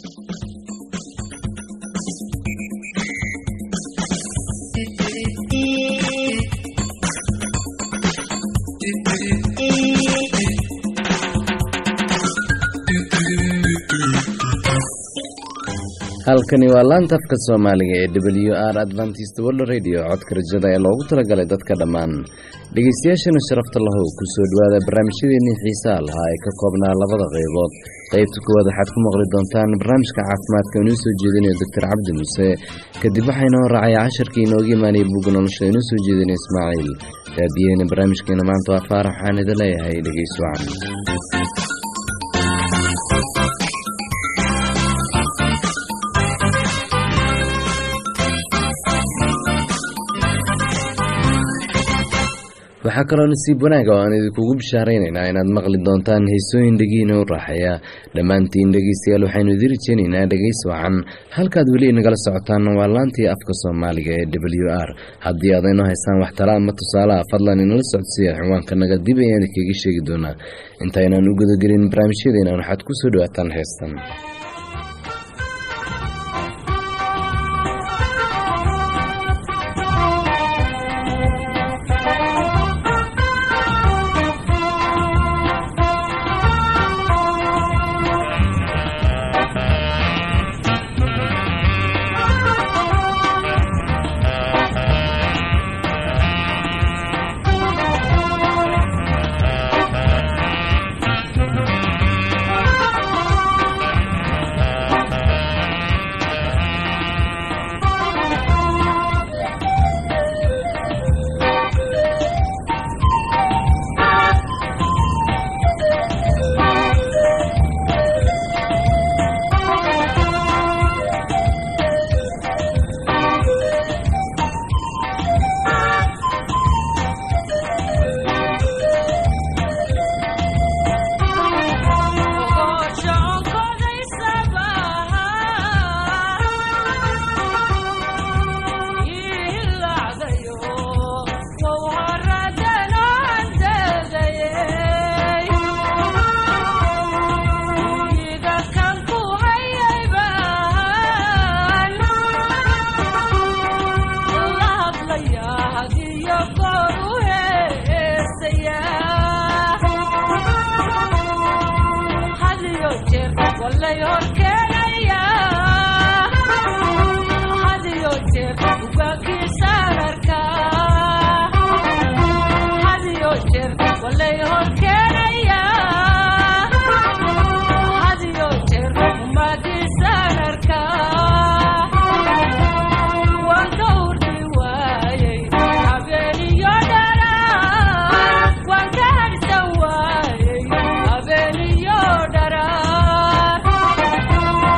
halkani waa laanta afka soomaaliga ee w r adventist world radio codka rajada ee loogu talagalay dadka dhammaan dhegeystayaashana sharafta lahow kusoo dhowaada barnaamijyadeennii xiisaa lahaa ee ka koobnaa labada qaybood qaybta koowaad waxaad ku maqli doontaan barnaamijka caafimaadka inuu soo jeedinayo doctor cabdi muuse kadib waxaa inoo raacaya casharkii inooga imaanaya bugga nolosha inoo soo jeedinaya ismaaciil raadiyeena barnaamijkeena maanta waa faarax waxaan idin leeyahay dhegeys wacan waxaa kaloo nasiib wanaaga oo aan idinkugu bishaaraynaynaa inaad maqli doontaan heesooyin dhegiina u raaxaya dhammaantiin dhegeystayaal waxaynu idin rajeynaynaa dhegeys wacan halkaad weli inagala socotaan waa laantii afka soomaaliga ee w r haddii aad inoo haystaan wax tala ama tusaalaha fadlan inala socodsiiya ciwaankanaga dib ayaan idinkaga sheegi doonaa intaynaan u gudagelin barnaamijyadeena waxaad ku soo dhawaataan heestan Yo,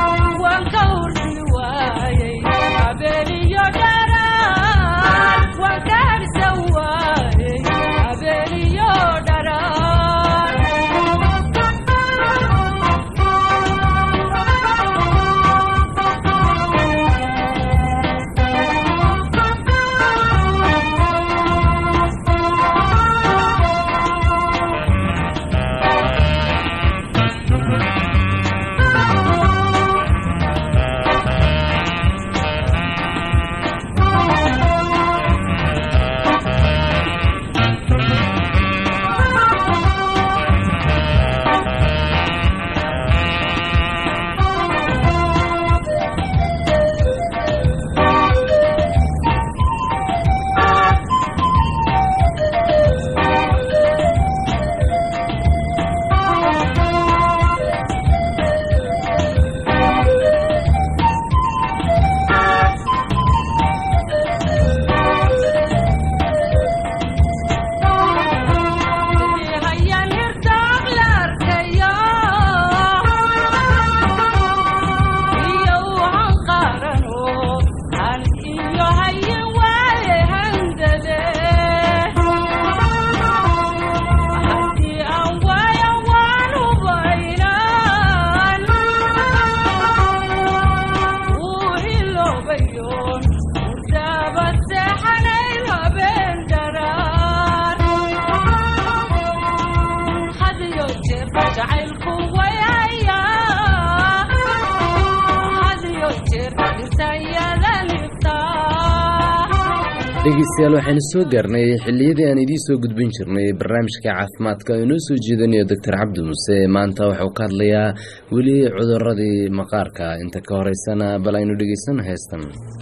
dhegeystayaal waxaynu soo gaarnay xilliyadii aan idiin soo gudbin jirnay barnaamijka caafimaadka oo inoo soo jeedinayo doctor cabdi muuse maanta wuxuu ka hadlayaa weli cuduradii maqaarka inta ka horeysana bal aynu dhegeysano heestan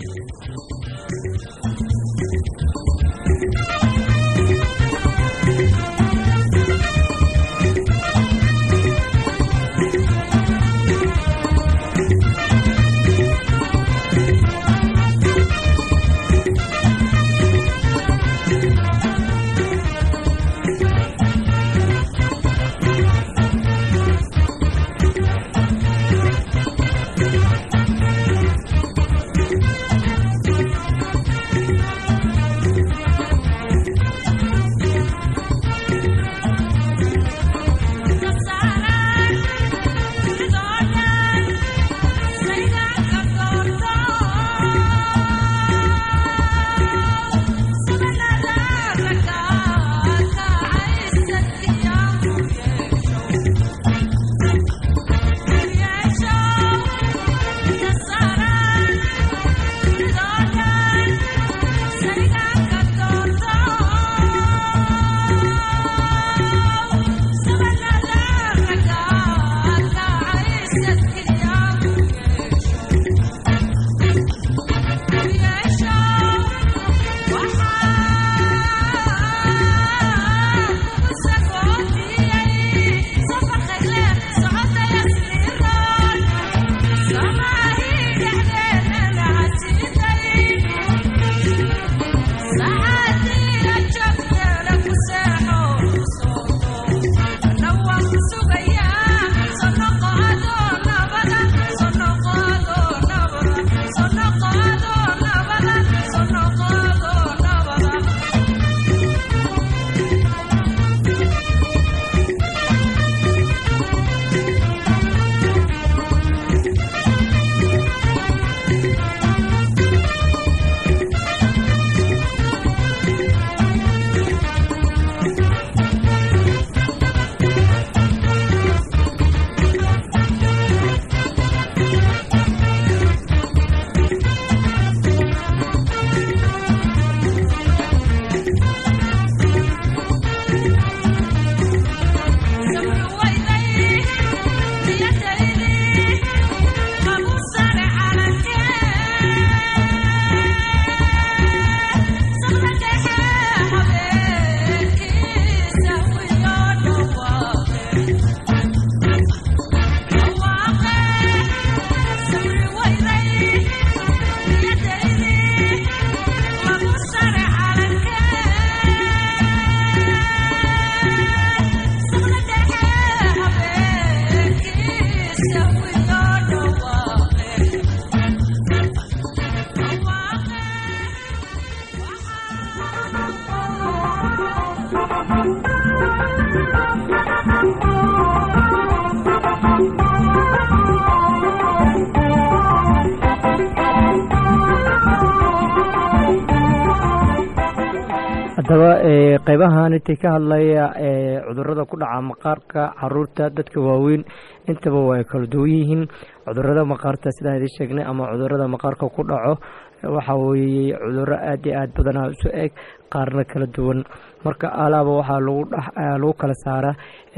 haddaba qeybahan intii ka hadlaya cudurada ku dhaca maqaarka caruurta dadka waaweyn intaba way kala duwan yihiin cudurada maqaarta sidaan idin sheegnay ama cudurada maqaarka ku dhaco waxa weeye cuduro aada iyo aada badanaa isu eg qaarna kala duwan marka alaaba waxaa lagu lagu kala saaraa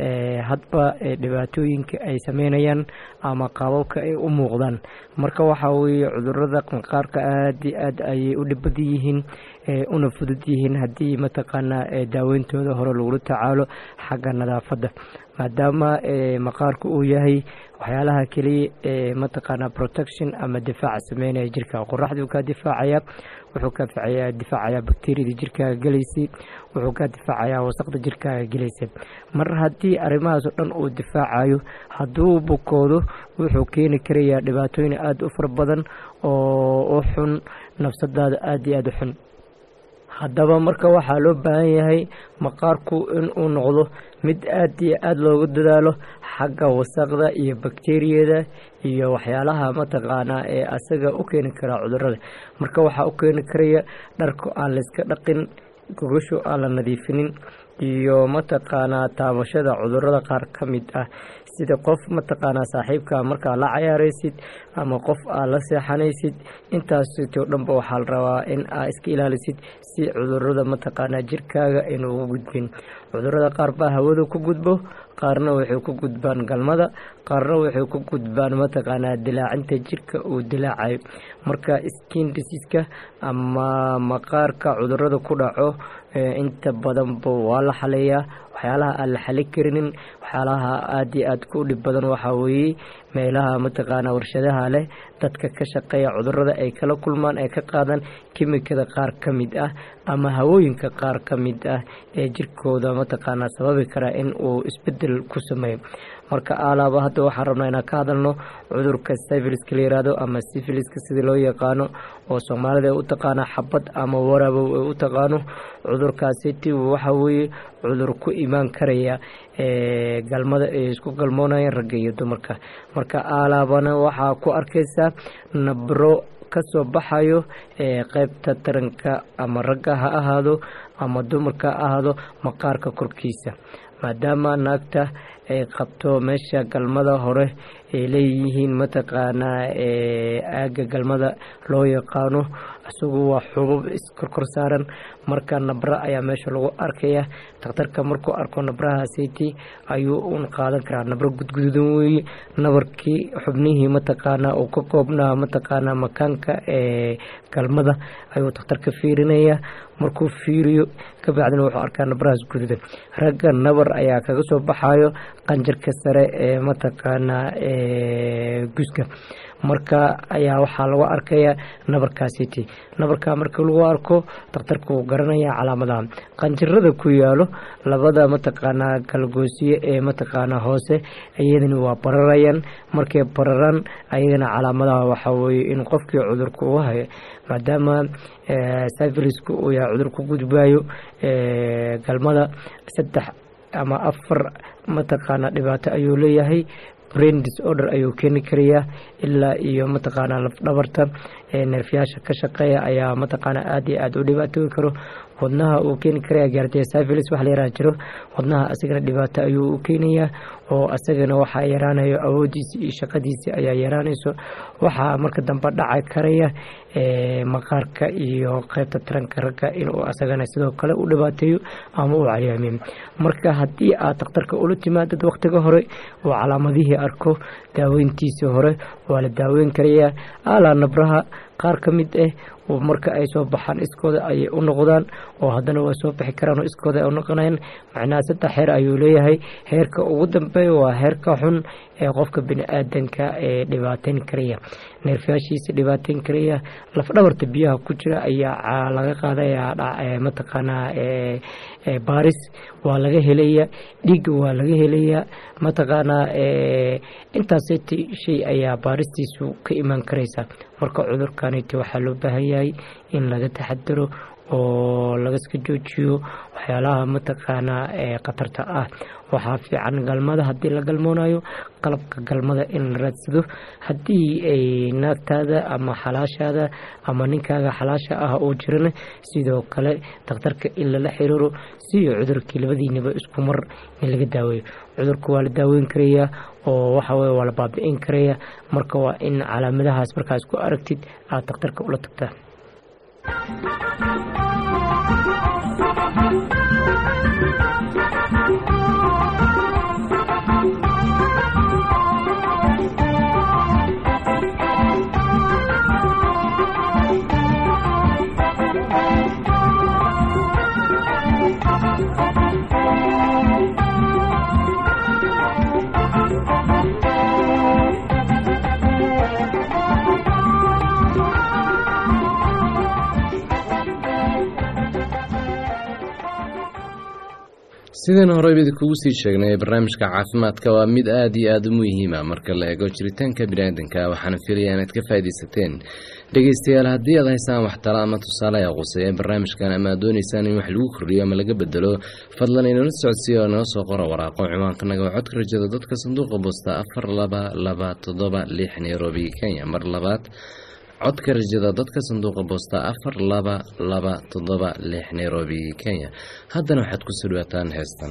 hadba dhibaatooyinka ay sameynayaan ama qaababka ay u muuqdaan marka waxa weeye cudurada maqaarka aada iyo aad ayay u dhib badan yihiin una fudud yihiin haddii mataqaanaa daaweyntooda hore lagula tacaalo xagga nadaafadda maadaama maqaarku uu yahay waxyaalaha keliya ee mataqaanaa protection ama difaaca sameynaya jirka qoraxduu kaa difaacaya wuxuu kaa difaacayaa difaacayaa bakteriyada jirkaaga gelaysay wuxuu kaa difaacayaa wasaqda jirkaaga gelaysa mar haddii arrimahaas oo dhan uu difaacayo hadduu bukoodo wuxuu keeni karayaa dhibaatooyin aada u fara badan oo u xun nafsadaada aada iyo aada u xun haddaba marka waxaa loo baahan yahay maqaarku inuu noqdo mid aada iyo aada loogu dadaalo xagga wasaqda iyo bakteriyada iyo waxyaalaha mataqaanaa ee asaga u keeni karaa cudurada marka waxaa u keeni karaya dharku aan layska dhaqin gogasho aan la nadiifinin iyo mataqaanaa taabashada cudurada qaar ka mid ah sida qof mataqaanaa saaxiibka markaa la cayaaraysid ama qof aad la seexanaysid intaasitoo dhanba waxaa la rabaa in aa iska ilaalisid si cudurada mataqaanaa jirkaaga aynu ugu gudbin cudurada qaar baa hawada ku gudbo qaarna waxay ku gudbaan galmada qaarna waxay ku gudbaan mataqaanaa dilaacinta jirka uu dilaacayo marka skin disiiska ama maqaarka cudurada ku dhaco inta badanba waa la xaleeyaa waxyaalaha aan la xali karinin waxyaalaha aada iyo aada ku dhib badan waxaa weeye meelaha mataqaanaa warshadaha leh dadka ka shaqeeya cudurada ay kala kulmaan ay ka qaadaan kimikada qaar ka mid ah ama hawooyinka qaar ka mid ah ee jirkooda mataqaanaa sababi kara in uu isbedel ku sameeyo marka alaaba hadda waxaan rabnaa inaan ka hadalno cudurka syfiliska la yiraahdo ama syfiliska sidii loo yaqaano oo soomaalida ay u taqaana xabad ama warabow ay u taqaano cudurkaasiti waxa weeye cudur ku imaan karaya galmada ay isku galmoonayeen ragga iyo dumarka marka alaabana waxaa ku arkaysaa nabro kasoo baxayo qeybta taranka ama ragga ha ahaado ama dumarka ha ahaado maqaarka korkiisa maadaama naagta ay qabto meesha galmada hore ay leeyihiin mataqaanaa aaga galmada loo yaqaano isagu waa xubub iskorkor saaran marka nabra ayaa meesha lagu arkaya dakhtarka markuu arko nabraha siti ayuu un qaadan karaa nabro gudgududan weeye nabarkii xubnihii mataqaanaa uu ka koobnaa mataqaanaa makaanka ee galmada ayuu dakhtarka fiirinaya markuu fiiriyo kabacdina wuxuu arkaa nabrahaas gududan ragga nabar ayaa kaga soo baxayo qanjarka sare ee mataqaanaa guska marka ayaa waxaa lagu arkaya nabarkaasiti nabarka marka lagu arko dakhtarka wuu garanaya calaamadaha qanjirada ku yaalo labada mataqaanaa galgoosiye ee mataqaanaa hoose iyadana waa bararayaan markay bararaan ayadana calaamadaha waxaa weeye in qofkii cudurka uu hayo maadaama syfiliska uu yahay cudur ku gudbayo galmada saddex ama afar mataqaanaa dhibaato ayuu leeyahay brain disorder ayuu keeni karayaa ilaa iyo mataqaanaa lafdhabarta neerfyaasha ka shaqeeya ayaa mataqaanaa aada iyo aada u dhibaatooyi karo wadnaha uu keeni karaya gaartay syfilis wax la yaraha jiro wadnaha asagana dhibaato ayuu u keenayaa oo asagana waxaa yaraanayo awoodiisi iyo shaqadiisi ayaa yaraanayso waxaa marka dambe dhaca karaya maqaarka iyo qeybta taranka ragga inuu asagana sidoo kale u dhibaateeyo ama uu calyaamiyo marka haddii aad dakhtarka ula timaadad wakhtiga hore oo calaamadihii arko daaweyntiisii hore waa la daaweyn karayaa alaa nabraha qaar ka mid ah oo marka ay soo baxaan iskooda ayay u noqdaan oo haddana waa soo bixi karaan oo iskooda ay u noqonayaan macnaha saddex heer ayuu leeyahay heerka ugu dambeeya waa heerka xun ee qofka bini aadanka ee dhibaateyn karaya neerfayaashiisa dhibaateyn karaya lafdhabarta biyaha ku jira ayaa laga qaadaya mataqaanaa baaris waa laga helaya dhiigga waa laga helaya mataqaanaa intaaseti shay ayaa baaristiisu ka imaan karaysa marka cudurkaniti waxaa loo baahan yahay in laga taxadaro oo lagaska joojiyo waxyaalaha mataqaanaa ee khatarta ah waxaa fiican galmada haddii la galmoonayo qalabka galmada in la raadsado haddii ay naagtaada ama xalaashaada ama ninkaaga xalaasha ah oo jirana sidoo kale dakhtarka in lala xiriiro si cudurkii labadiinaba isku mar in laga daaweeyo cudurka waa la daaweyn karayaa oo waxaweye waa la baabi-in karaya marka waa in calaamadahaas markaa isku aragtid aada dakhtarka ula tagtaa sidaan horeyba idinkugu sii sheegnay barnaamijka caafimaadka waa mid aada iyo aada u muhiima marka la eego jiritaanka biniaadanka waxaana filaya inaad ka faaidaysateen dhegeystayaal haddii aad haysaan wax tala ama tusaale ee quseeya barnaamijkan ama aad dooneysaan in wax lagu kordhiyo ama laga bedelo fadlan inala socodsiiya oo noo soo qora waraaqo ciwaankanaga waa codka rajada dadka sanduuqa boosta afar laba laba toddoba lix nairobi kenya mar labaad codka rajada dadka sanduuqa boosta afar laba laba toddoba lix nairobi kenya haddana waxaad ku soo dhawaataan heestan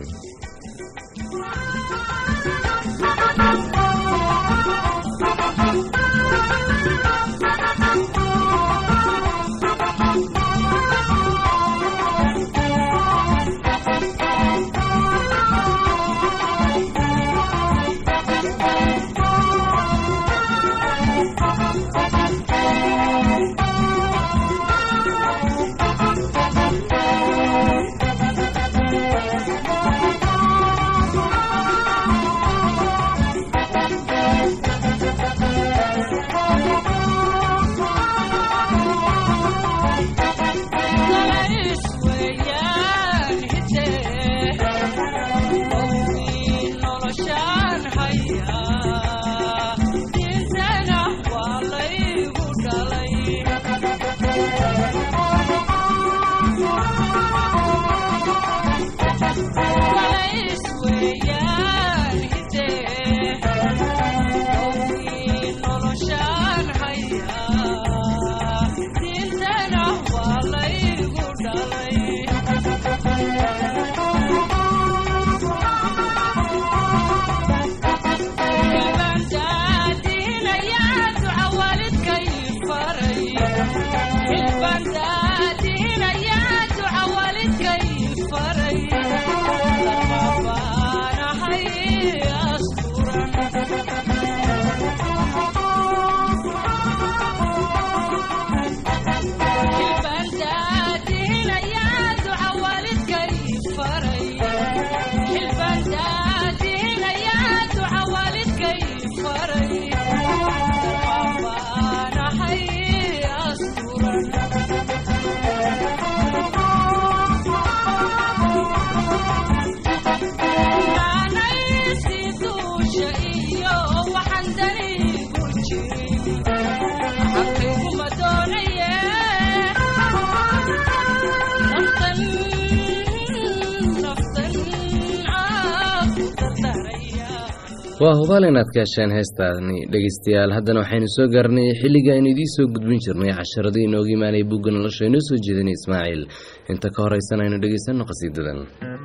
waa hubaal inaad ka hesheen heestaani dhegeystayaal haddana waxaynu soo gaarnay xilliga aynu idiin soo gudbin jirnay casharadii inooga imaanaya bugga nolosha inoo soo jeedinay ismaaciil inta ka horeysan aynu dhegeysanno qhasiidadan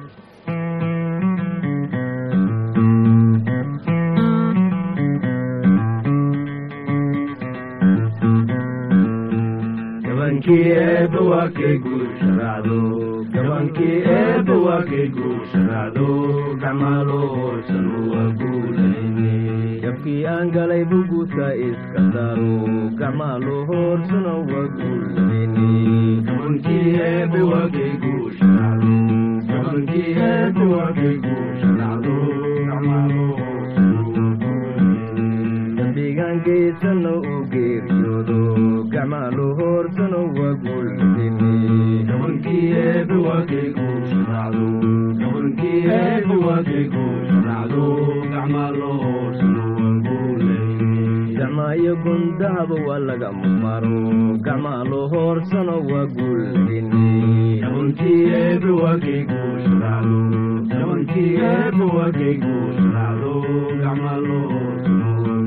gabankii eebba waa kay guusharaacdo gacmaaloosan waa guulayne jabkii aan galay buguudka iska daaro gacmaalo hoorsano waa guulayne gabankii eebba waa kay guusharaacdo gabankii eebba waa kay guusharaacdo gacmaalo hoorsano waa guulayne dambigaan geysano u geeriyoodo gacmaalo hoorsano waa guulayne gabankii eebba waa kay guusharaacdo gabankii eebba waa kay guusharaacdo gacmaalo hoorsano waa guulayne gacmaayo gundahaba waa laga maro gacmaalo hoorsano waa guulayne gabankii eebba waa kay guusharaacdo gabankii eebba waa kay guusharaacdo gacmaalo hoorsano waa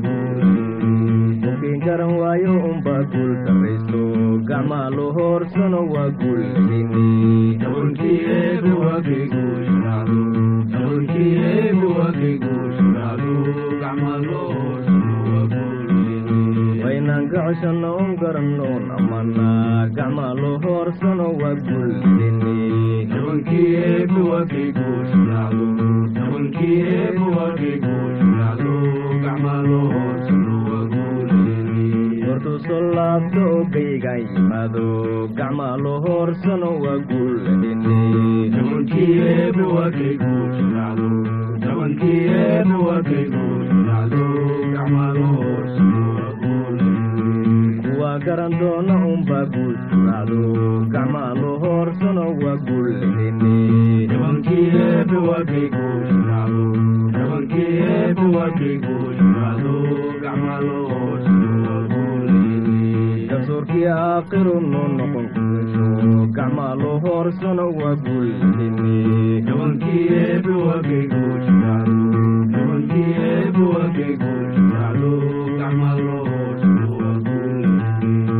guulayne garan waayo unbaa guul darayso gacmaalo hoorsano waa guulayne gabankii eebba waa kay guusharaacdo gabankii eebba waa kay guusharaacdo gacmaalo hoorsano waa guulayne waynaan ka coshanno un garannoon amana gacmaalo hoorsano waa guulayne gabankii eebba waa kay guusharaacdo gabankii eebba waa kay guusharaacdo gacmaalo hoorsano waa guulayne hortuu soo laabto oo gaygaan yimaado gacmaalo hoorsano waa guulayne gabankii eebba waa kay guusharaacdo gabankii eebba waa kay guusharaacdo gacmaalo hoorsano waa guulayne kuwaa garan doona unbaa guul suraacdo gacmaalo hoorsano waa guulayne gabankii eebba waa kay guusharaacdo gabankii eebba waa kay guusharaacdo gacmaalo hoorsano waa guulayne garsoorkii aakiru noo noqon kuweso gacmaalo hoorsano waa guulayne gabankii eebba waa kay guusharaacdo gabankii eebba waa kay guusharaacdo gacmaalo hoorsano waa guulayne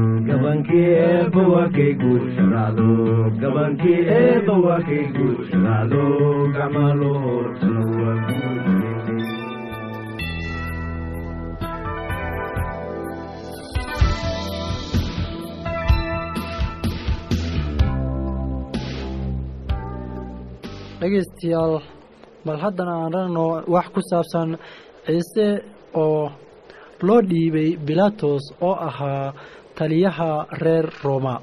gabankii eebba waa kay guushadaado gabankii eebba waa kay guushadaado gacmaa loo horsano waa guushadaade dhegaystayaal bal haddana aan ragno wax ku saabsan ciise oo loo dhiibay bilatos oo ahaa taliyaha reer roma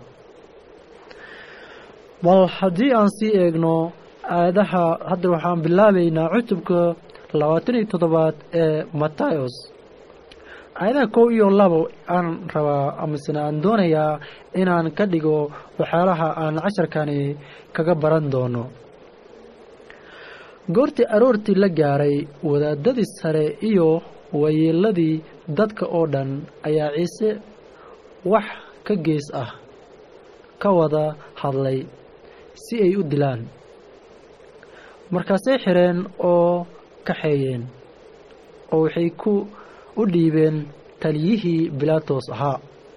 bal haddii aan sii eegno aayadaha hadda waxaan bilaabaynaa cutubka labaatan iyo toddobaad ee matayos aayadaha kow iyo labo aan rabaa amasena aan doonayaa inaan ka dhigo waxyaalaha aan casharkani kaga baran doono goortii aroortii la gaaray wadaadadii sare iyo wayeeladii dadka oo dhan ayaa ciise wax ka gees ah ka wada hadlay si ay u dilaan markaasay xireen oo kaxeeyeen oo waxay ku u dhiibeen taliyihii bilatos ahaa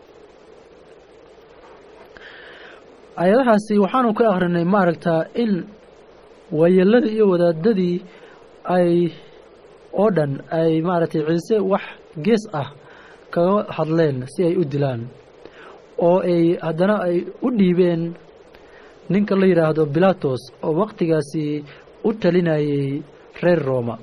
ayadahaasi waxaanu ka akhrinay maaragtaa in waayeeladii iyo wadaadadii ay oo dhan ay maaragtay ciise wax gees ah kaga hadleen si ay u dilaan oo ay haddana ay u dhiibeen ninka la yidhaahdo bilatos oo waqtigaasi u talinayay reer roma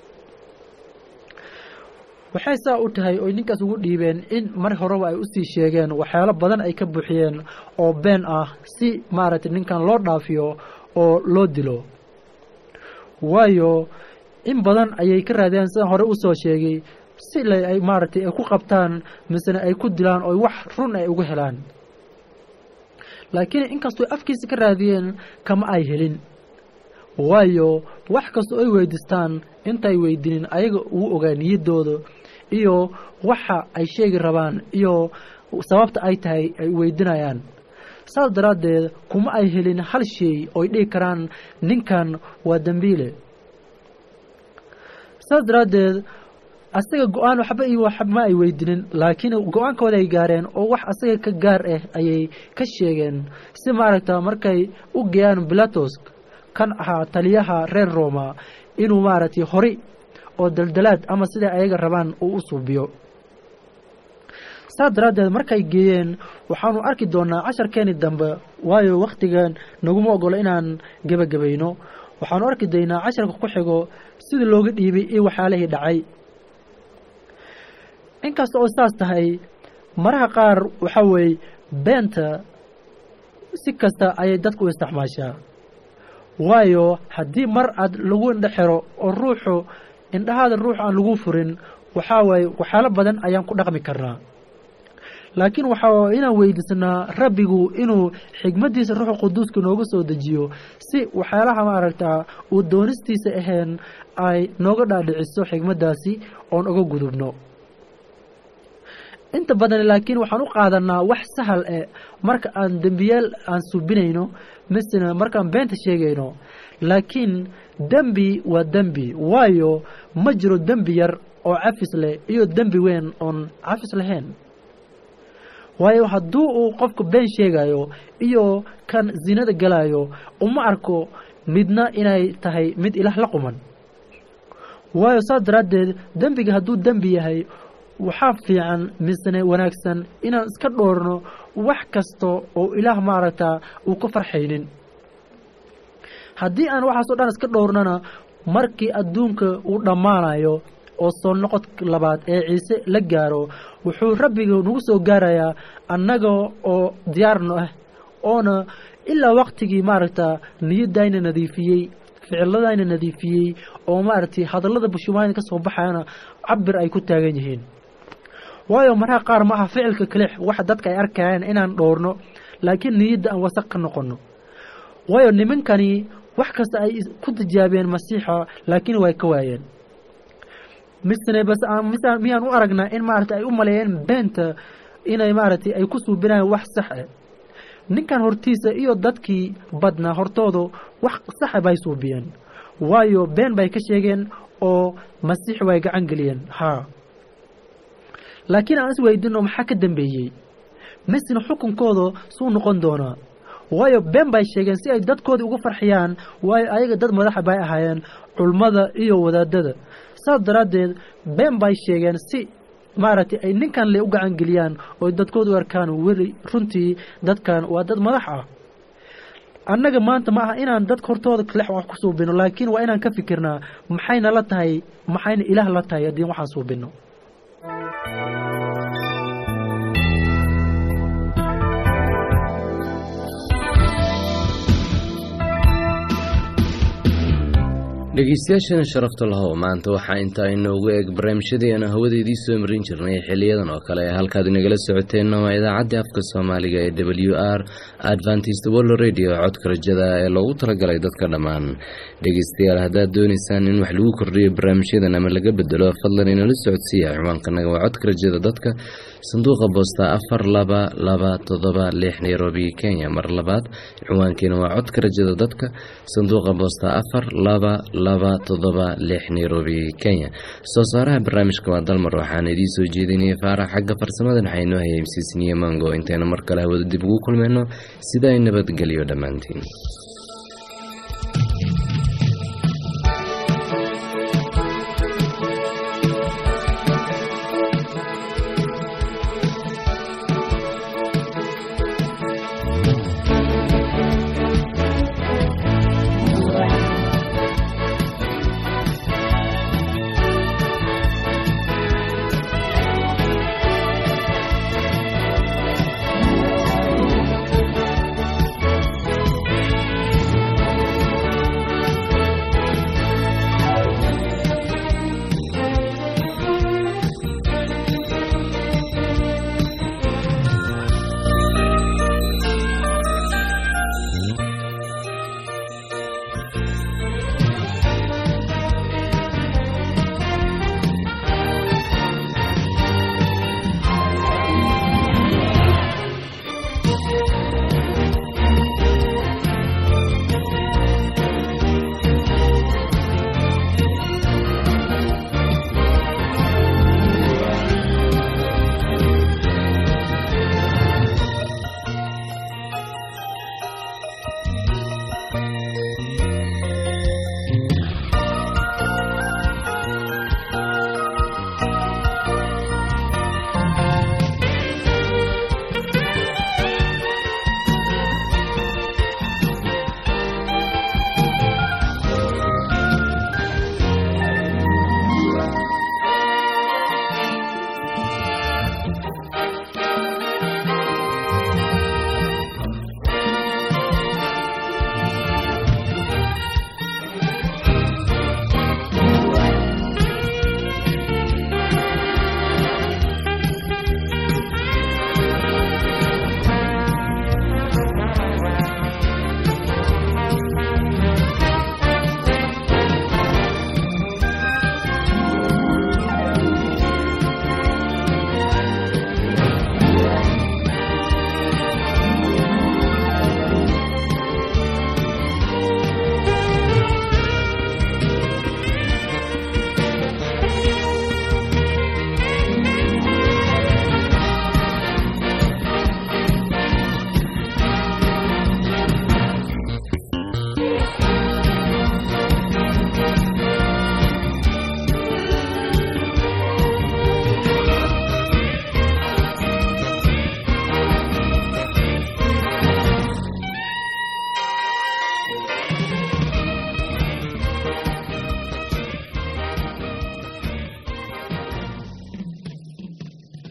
waxay saa u tahay oy ninkaas ugu dhiibeen in mar horeba ay usii sheegeen waxyaalo badan ay ka buuxiyeen oo been ah si maaragtay ninkan loo dhaafiyo oo loo dilo waayo in badan ayay ka raadiyaan sidaan hore usoo sheegay si la ay maaragtay ay ku qabtaan misena ay ku dilaan oo wax run ay uga helaan laakiin inkastoo afkiisa ka raadiyeen kama ay helin waayo wax kastoo ay weydiistaan intaay weydinin ayaga ugu ogaa niyaddooda iyo waxa ay sheegi rabaan iyo sababta ay tahay ay weydinayaan saas daraaddeed kuma ay helin hal shay ooy dhihi karaan ninkan waa dembiile saas daraaddeed asaga go-aan waxba iyo waxma ay weydinin laakiin go-aankooda ay gaareen oo wax asaga ka gaar ah ayay ka sheegeen si maaragta markay u geeyaan bilatos kan ahaa taliyaha reer roma inuu maaragtay hori oo daldalaad ama siday ayaga rabaan uu u suubiyo saas daraaddeed markay geeyeen waxaanu arki doonaa casharkeeni dambe waayo wakhtigan naguma ogolo inaan gebagabayno waxaanu arki doynaa casharka ku xigo sidii looga dhiibay iyo waxyaalihii dhacay inkasta oo saas tahay maraha qaar waxaa weeye beenta si kasta ayay dadku u isticmaashaa waayo haddii mar aad lagu indho xiro oo ruuxu indhahaada ruux aan lagu furin waxaa waaye waxyaalo badan ayaan ku dhaqmi karnaa laakiin waxaa inaan weydiisnaa rabbigu inuu xigmaddiisa ruuxa quduuska nooga soo dejiyo si waxyaalaha maaragtaa uu doonistiisa ahayn ay nooga dhaadhiciso xigmaddaasi oon uga gudubno inta badan laakiin waxaan u qaadanaa wax sahal eh marka aan dembiyaal aan subinayno misena markaan beenta sheegayno laakiin dembi waa dembi waayo ma jiro dembi yar oo cafis leh iyo dembi weyn oon cafis lahayn waayo hadduu uu qofka been sheegayo iyo kan zinada galayo uma arko midna inay tahay mid ilaah la quman waayo saas daraaddeed dembiga hadduu dembi yahay waxaa fiican misne wanaagsan inaan iska dhoorno wax kasta oo ilaah maaragtaa uu ka farxaynin haddii aan waxaasoo dhan iska dhowrnana markii adduunka uu dhammaanayo oo soo noqod labaad ee ciise la gaaro wuxuu rabbiga nagu soo gaarayaa annaga oo diyaarno ah oona ilaa waktigii maaragta niyadayna nadiifiyey ficiladayna nadiifiyey oo maaragtay hadallada bushumaayna ka soo baxayana cabir ay ku taagan yihiin waayo mararka qaar maaha ficilka kalix waxa dadka ay arkayaan inaan dhowrno laakiin niyadda aan wasaq ka noqono waayo nimankani wax kasta ay ku tijaabeen masiixa laakiin way ka waayeen misne bas mis miyaan u aragnaa in maaragtay ay u maleeyeen beenta inay maaragtay ay ku suubinayaan wax sax ah ninkan hortiisa iyo dadkii badnaa hortooda wax saxa bay suubiyeen waayo been bay ka sheegeen oo masiix way gacan geliyeen haa laakiin aan is weydino maxaa ka dambeeyey misena xukunkooda suu noqon doonaa waayo been bay sheegeen si ay dadkoodii uga farxiyaan waayo ayaga dad madaxa bay ahaayeen culmada iyo wadaadada saas daraaddeed been bay sheegeen si maaragtay ay ninkan le u gacan geliyaan oo dadkoodu u arkaan weli runtii dadkan waa dad madax ah annaga maanta ma aha inaan dadka hortooda lex wax ku suubino laakiin waa inaan ka fikirnaa maxayna la tahay maxayna ilaah la tahay haddii waxaan suubino dhegeystayaashana sharafta lahow maanta waxaa intaa inoogu eeg barnaamijyadeena hawadeedii soo marin jirnay xiliyadan oo kale halkaad inagala socoteenna waa idaacaddii afka soomaaliga ee w r adventist world radio codka rajada ee loogu talagalay dadka dhammaan dhegeystayaal haddaad doonaysaan in wax lagu kordhiyo barnaamijyadan ama laga bedelo fadlan inala socodsiiya ciwaankanaga waa codka rajada dadka sanduuqa boosta afar laba laba todoba lix nairobi kenya mar labaad ciwaankeena waa codka rajada dadka sanduuqa boosta afar laba laba todoba lix nairobi kenya soo saaraha barnaamijka waa dalmar waxaana idiin soo jeedinaya faarax xagga farsamadan waxaa inoo hayay msiisniye mango intayna mar kale hawada dib ugu kulmeyno sidaa nabadgelyo dhammaantiin